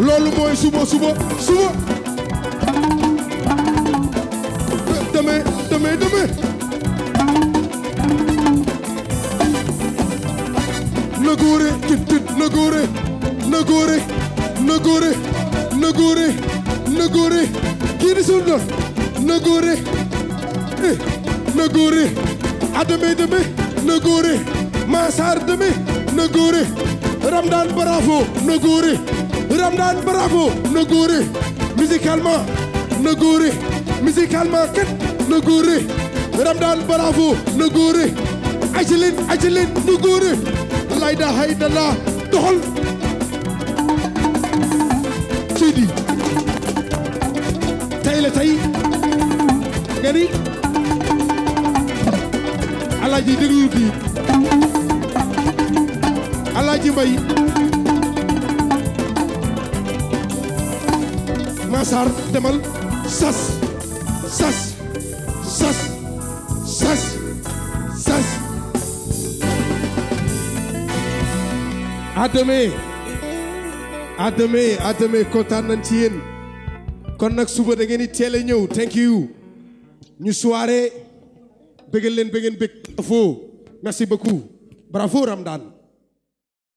loolu mooy suba suba suba demain demain demain na góore tit tit na góore na góore na góore na góore na góore kii di suul doon na góore eh na góore a demain demain na góore Massar demain na góore Ramdan bravo na góore Ramdan bravo na góore musicalement na góore musicalement kat na góore Ramdan bravo na góore ajileen ajileen na góore la ilaha illallah doxal Seydi tey la tey nga ni alaaji déglul kii alaaji mbay Massar demal sas sas sas sas sas à demain à demain à demain kontaan nañ ci yéen kon nag suba da ngeen di teel a ñëw thank you ñu soirée bëggal leen ba ngeen bëgg foo merci beaucoup bravo Ramdan